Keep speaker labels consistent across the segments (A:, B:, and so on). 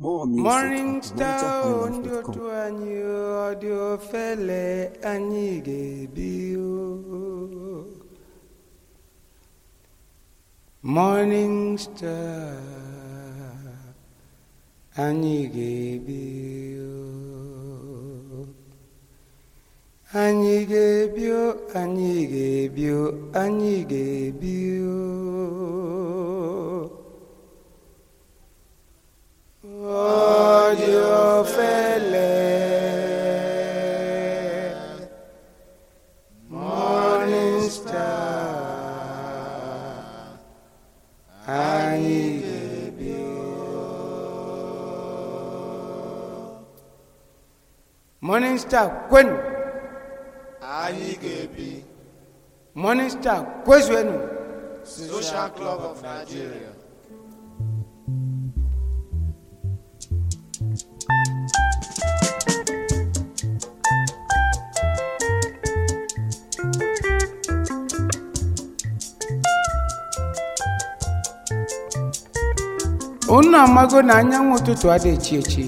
A: More music
B: Morning
A: at
B: star ndị
A: MonitorHighlife.com.
B: otu anyị ọ dị ofele anyị ga-ebi o. Morning star anyị ga-ebi o. anyị ga-ebi o anyị ga-ebi o anyị ga-ebi o. Odio fele Morning Star Anyị ga-ebi Morning Star kwenu
C: anyị ga-ebi
B: Morning Star kwezuenu
C: Social Club of Nigeria
B: unu amago na anyanwụ ụtụtụ adịghị echi echi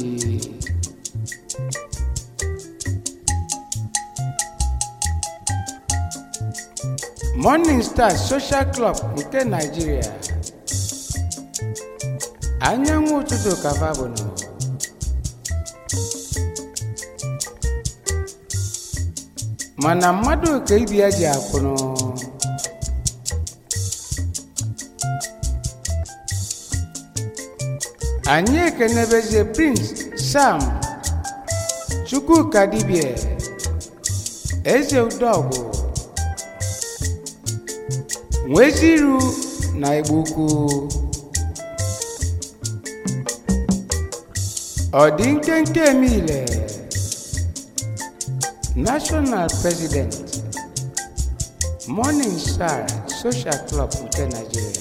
B: Morning Star Social Club nke Nigeria anyanwụ ụtụtụ kava bụ nọ mana mmadụ ka ibi ya ji akwụnụ anyị ekenebezie prince sam chukwuka dibie eze udogwu nweziru na igbo ukwu ọ dị nkenke emile national president morning star social club nke nigeria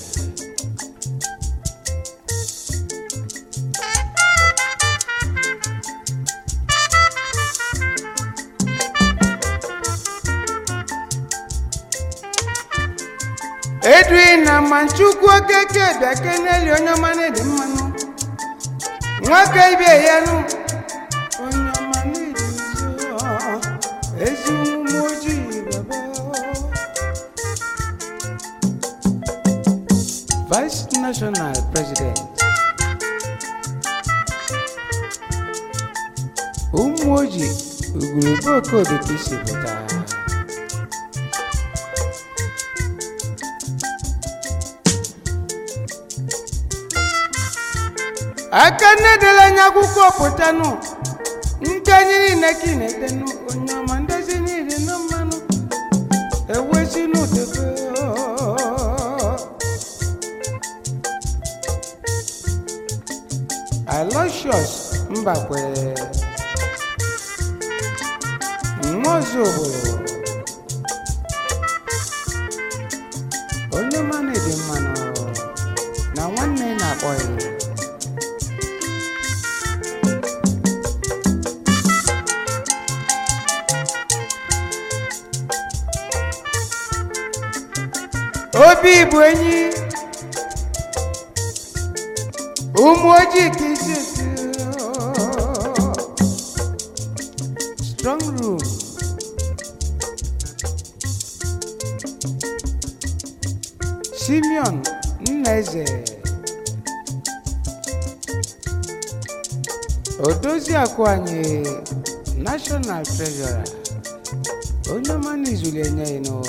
B: edwin na manchukwu okeke bịa keneli onye ọma na-edi mmanụ nwoke ibie ya nụ onye ọma na-edi nso ezi ụmụ ojii baba vice national president ụmụ ojii ugwurugwu okodo ka isi pụta aka nnedela anya akwụkwọ pụtanụ nke anyị niile ka ị na-etenụ onye ọma ndezi niile na mmanụ ewezi n'ụtụtụ alosius mbakwere nwaozi obodo onye ọma na-ede mmanụ na nwanne na-akpọ ya obi bụ enyi ụmụ ojii ka isi esi strong room simeon nnaeze odozi akụ anyị national treasurer onye ọma n'izuli enye ya nụ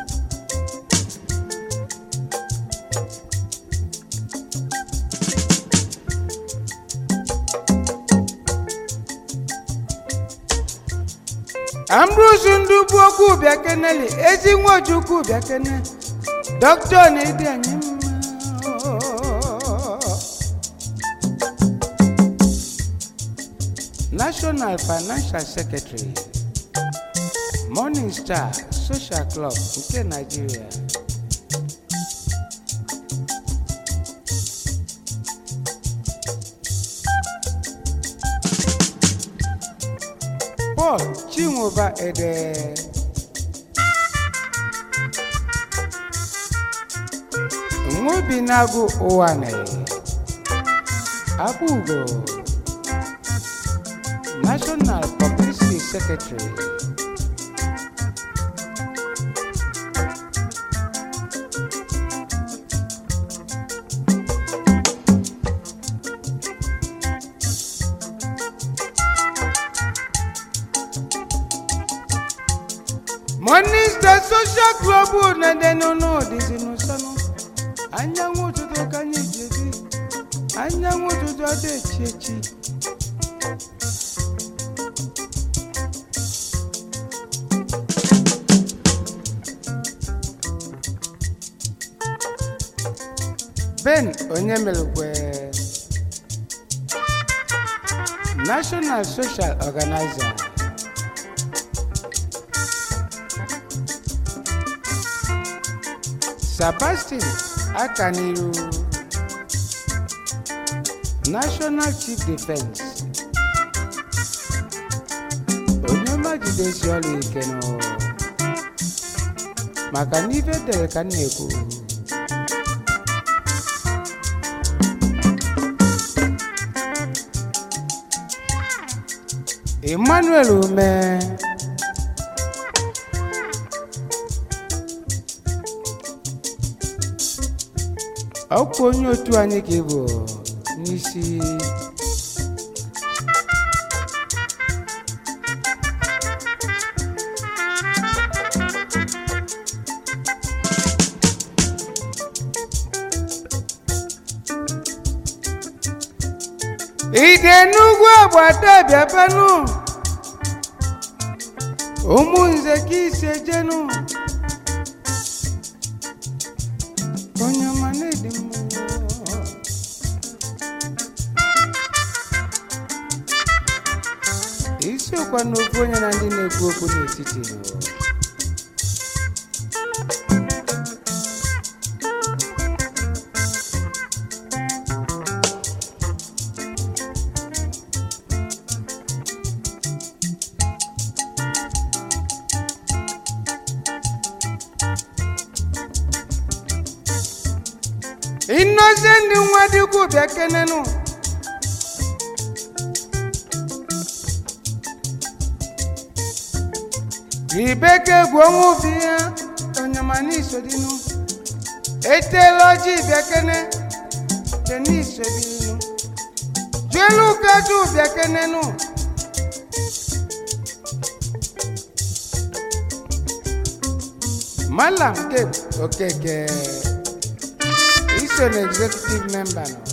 B: ambrose ndugbu okwu bịakeneli ezi nwachukwu bịakene dọkịta na-edi anyị mma national financial secretary morning star social club nke nigeria paul chinwoba ede nwobi na-agụ ụwa na Abugo, National Publicity Secretary. Morning Star Social Club na-ede n'ụlọ dịzi n'ụsọnụ anyanwụ ụtụtụ ka anyị ji ebi anyanwụ ụtụtụ ada echi echi ben onye melekwe national social organizer sebastian akaniru national chief defense onye ọma jidesi ọrụ ike nụ maka na ife dere ka m na-ekwu emmanuel ume ọkwa onye otu anyị ka ị bụ n'isi ide n'ugwu agbata bịabanụ ụmụ nze ka ise jenu onye ọma na-edi mmụọ isiokwa n'okwu onye na ndị na-ekwu okwu n'etiti nọ. innocent nwa dịkwu bịa kenenụ ribeke egwu ọnwa obi ya onyamana isodinu etela ọjị bịa kene tenisodinu juelu kaju bịa kenenụ malam kep okeke iso na executive member nọ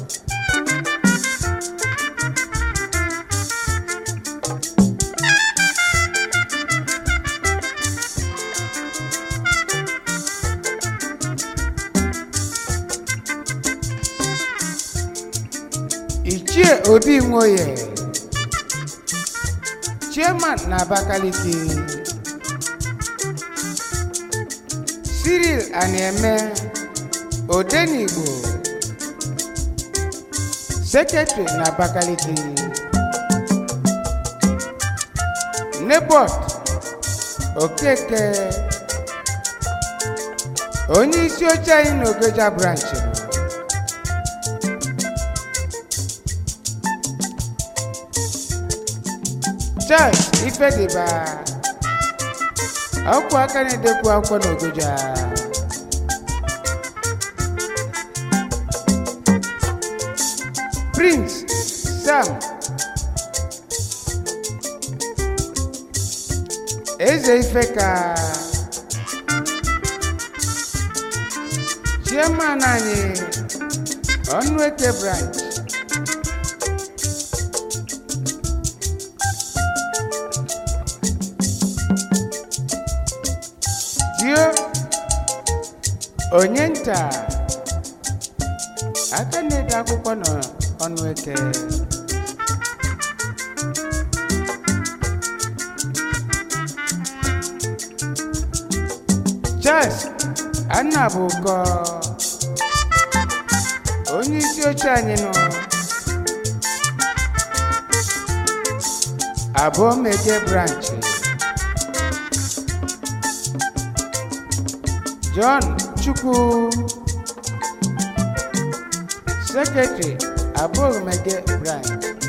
B: ichie obi nwoye chairman na abakaliki cyril anieme odenigbo secretary na abakaliki nebot okeke onye isi oche anyị na ogoja branch nọ. charles ifediba akwụkwọ aka na-edekwu akwụkwọ n'ogoja prince sam eze ifeka chairman anyị ọnụeke branch dio onye nta aka na-ede akwụkwọ n'ọnụ eke charles annabuko onye isi oche anyị nọ abụọ meje branch john chukwu secretary abụghị m ege brian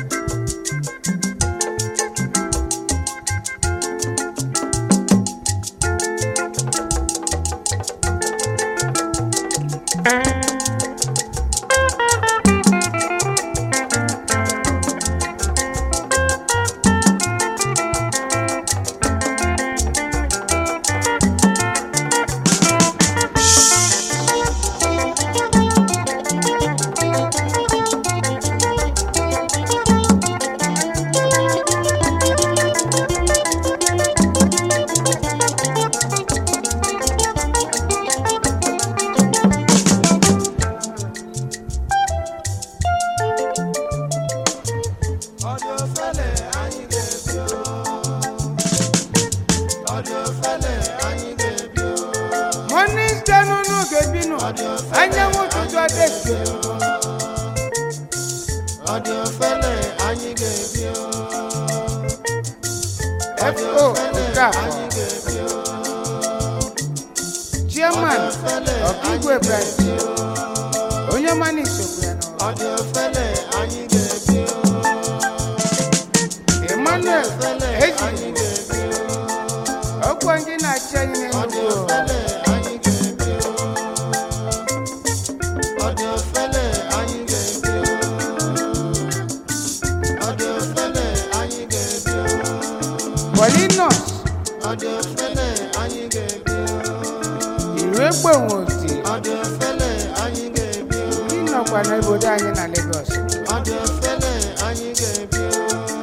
C: Ọdị ofele anyị ga-ebi o. Ọdị ofele anyị ga-ebi o.
B: monista n'ụnụ ga-ebinụ anyanwụ ụtụtụ adesi
C: Ọdị ofele anyị ga-ebi o.
B: fo okafọ
C: Anyị ga-ebi o.
B: chairman ọkaigwe branch onye ọmana isokwu ya n'ụlọ
C: Ọdị ofele anyị ga-ebi o.
B: emmanuel
C: Anyị
B: eji
C: ga-ebi o.
B: ọkwa ndị na-achị anyị
C: Ọdị
B: n'enugwu
C: ofele anyị ga-ebi o. Ọdị ofele anyị ga-ebi o. Ọdị ofele anyị ga-ebi o.
B: polinos
C: Ọdị ofele anyị ga-ebi o.
B: iru egbenwe oti
C: Ọdị ofele anyị ga-ebi o.
B: ndị nọkwa n'obodo anyị na lagos
C: Ọdị ofele anyị ga-ebi o.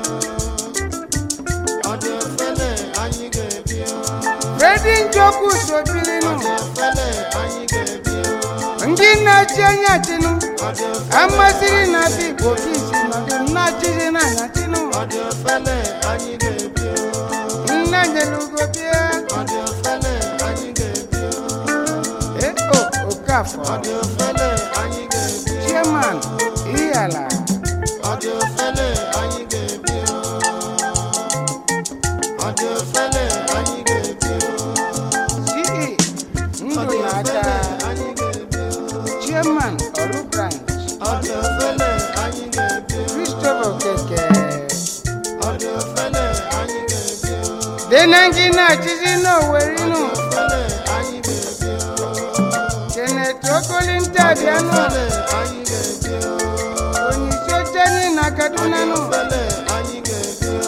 C: Ọdị ofele anyị ga-ebi o.
B: fredi njoku sobilinu
C: Ọdị ofele anyị ga-ebi o.
B: ndị na-achị anyị achịnụ
C: Ọdị ofele
B: amasịrị na afọ igbo kisi nọdụ na-achịzi n'anya chịnụ
C: Ọdị ofele anyị ga-ebi o.
B: nna nyelugo bịa
C: Ọdị ofele anyị ga-ebi o.
B: eo okafọ
C: Ọdị ofele anyị ga-ebi o.
B: chairman ihala
C: Ọdị ofele anyị ga-ebi o. Ọdị ofele anyị ga-ebi o.
B: ce ndụ
C: Ọdị
B: na-acha
C: ofele anyị ga-ebi o.
B: chairman ọrụ branch
C: Ọdị ofele anyị ga-ebi o.
B: christopher okeke
C: Ọdị ofele anyị ga-ebi o.
B: denengi na-achịzi n'owerinu
C: Ọdị ofele anyị ga-ebi o.
B: kenneth okolinta bịanụ
C: Ofele anyị ga-ebi o.
B: onyeisi oche anyị na kaduna nụ
C: Ofele anyị ga-ebi o.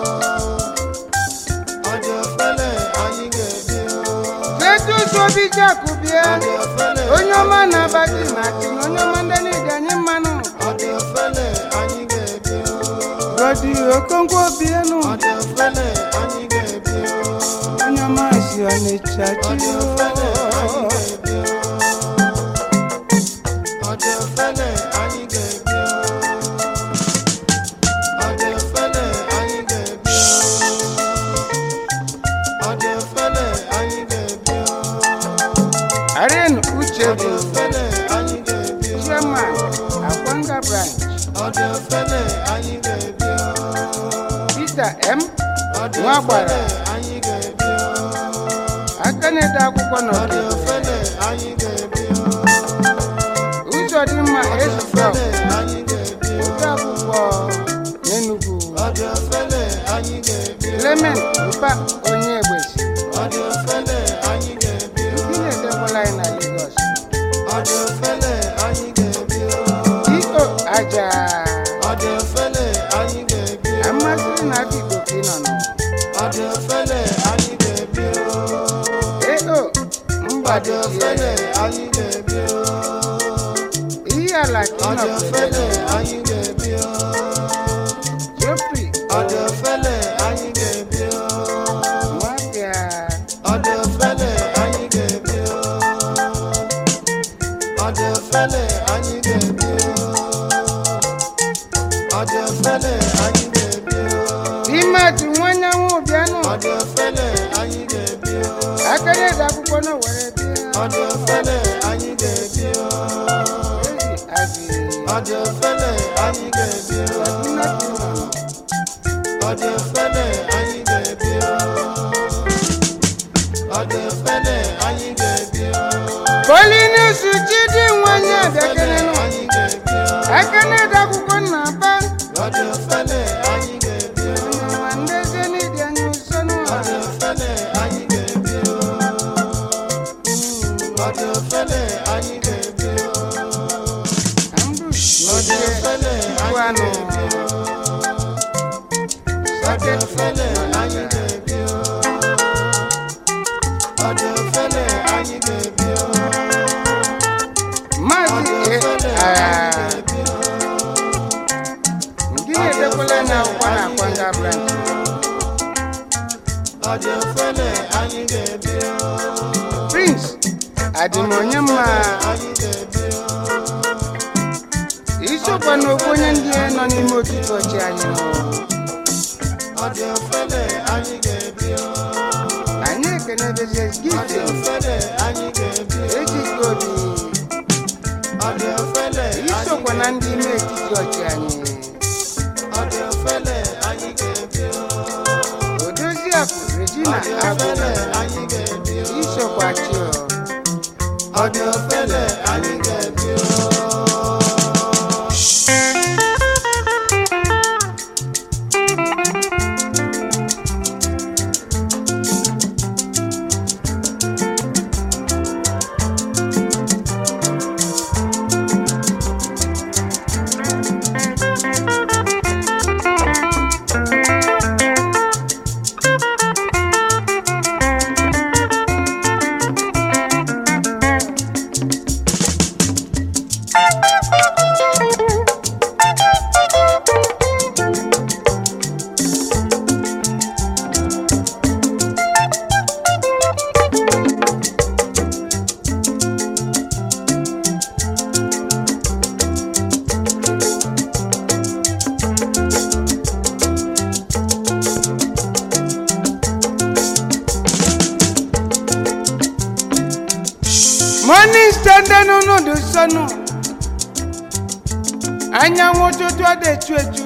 C: Ọdị ofele anyị ga-ebi o.
B: kletus obijaku bịa
C: Ọdị ofele
B: onye ọma na-abati na achị na onye ọma ndị niile anyị mmanụ
C: Ọdị ofele anyị ga-ebi o.
B: godi okonkwo bienụ
C: Ọdị ofele anyị ga-ebi o.
B: onye ọma si ọnịcha
C: Ọdị
B: chi
C: ofele anyị ga-ebi o. Ọdị ofele anyị ga-ebi o. Ọdị ofele anyị ga-ebi o. Ọdị ofele anyị ga-ebi o.
B: aren uche
C: Ọdị
B: bụ
C: ofele anyị ga-ebi o.
B: chairman akwanga branch
C: Ọdị ofele anyị ga-ebi o.
B: peter m
C: Ọdị
B: nwa gbara
C: ofele anyị ga-ebi o.
B: aka na-ede akwụkwọ
C: Ọdị
B: n'ọdụ
C: ofele anyị ga-ebi o.
B: ụzọ dị mma
C: Ọdị
B: ezufọ
C: ofele anyị ga-ebi o.
B: ode akwụkwọ n'enugwu
C: Ọdị ofele anyị ga-ebi o.
B: clement ụba onye egbesi
C: Ọdị ofele anyị ga-ebi o.
B: ndị na-edekwala anyị na lagos
C: Ọdị ofele anyị ga-ebi o.
B: io aja
C: Ọdị ofele anyị ga-ebi o.
B: amasịrị na afọ igbo ka ị nọ nọ
C: Ọdị ofele anyị ga-ebi o.
B: eo
C: Ọdị
B: mgbadi
C: ofele anyị ga-ebi o.
B: ihe ala ka ị
C: Ọdị
B: nọ
C: ofele anyị ga-ebi o.
B: jofri
C: Ọdị ofele anyị ga-ebi o.
B: nwabịa
C: Ọdị ofele anyị ga-ebi o. Ọdị ofele anyị ga-ebi o. Ọdị ofele anyị ga-ebi o.
B: imatu nwanyanwụ bịanụ
C: Ọdị ofele anyị ga-ebi o.
B: aka na-ede akwụkwọ na were bịa
C: Ọdị ofele anyị ga-ebi o.
B: ezi abi
C: Ọdị ofele anyị ga-ebi o.
B: kaduna ka ị nọ nọ
C: Ọdị ofele anyị ga-ebi o. Ọdị ofele anyị ga-ebi o.
B: polinus chidi nwanyị abịakenenụ
C: Anyị ga-ebi o.
B: aka na-ede
C: ọ dị ofele anyị ga-ebi o ọ dị ofele anyị ga-ebi o
B: maazị ndị edekwala na akwụkwọ na akwanga branch
C: ọ dị ofele anyị ga-ebi o
B: prince adịmonye mma
C: anyị ga-ebi o
B: isokwa n'okwu onye ndị nọ n'ime otiti ọchị anyị
C: ọ dị ofele anyị ga-ebi o
B: anyị ekenebezie
C: ọ dị
B: gifti
C: ofele anyị ga-ebi o
B: ejike obi
C: ọ dị ofele anyị
B: isokwa na ndị ime etiti ọchị anyị
C: ọ dị ofele anyị ga-ebi o
B: odoziakụ regina
C: ọ dị
B: agụ
C: ofele anyị ga-ebi o
B: isokwa chi
C: ọ dị ofele anyị ga-ebi o
B: morning standing n'ụdị sọnụ anyanwụ ụtụtụ ọ dị echu echu